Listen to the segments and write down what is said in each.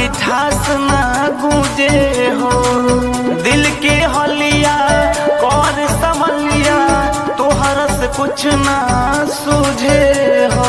मिठास ना गूंजे हो दिल के हलिया कर समलिया तोहर से कुछ ना सूझे हो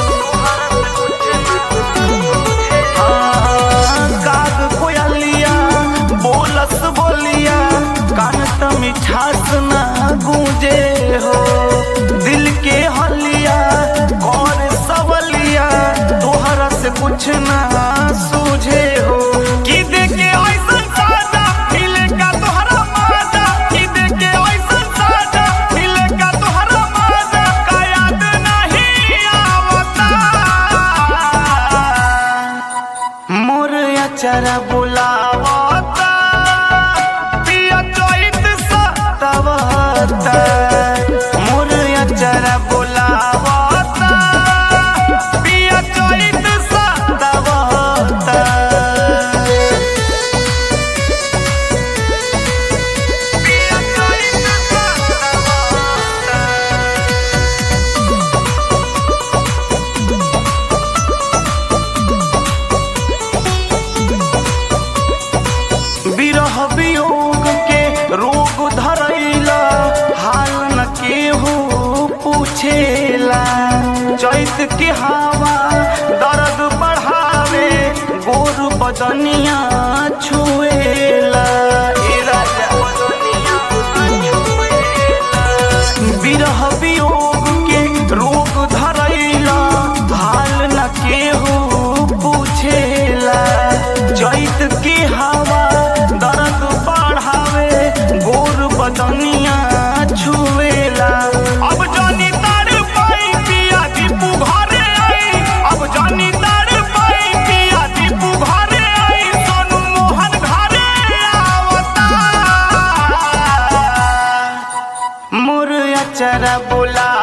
हाँ, काग कोयलिया बोलस बोलिया कान त मिठास ना गूंजे हो दिल के हलिया और सबलिया तोहरा से कुछ ना सूझे हो कि देखे ऐसन साजा मिले का तोहरा माजा कि देखे ऐसन साजा मिले का तोहरा माजा का याद नहीं आवता मोर अचरा बुलावता पिया चैत सतावता मोर अचरा बुलावता पिया चैत सतावता पिया चैत सतावता विरह वियोग के रोग धरैला हाल न केहू पूछेला चैत के हवा दर्द बढ़ावे गोर बदनिया छुएला ए राजा विरह वियोग के रोग धरैला हाल न केहू पूछेला चैत के हवा दर्द बढ़ावे गोर बदनिया छुएला अब जानी तार पाई पिया दीपू घरे आई अब जानी तार पाई पिया दीपू घरे आई सोनू मोहन घरे आवता मोर अचरा बोला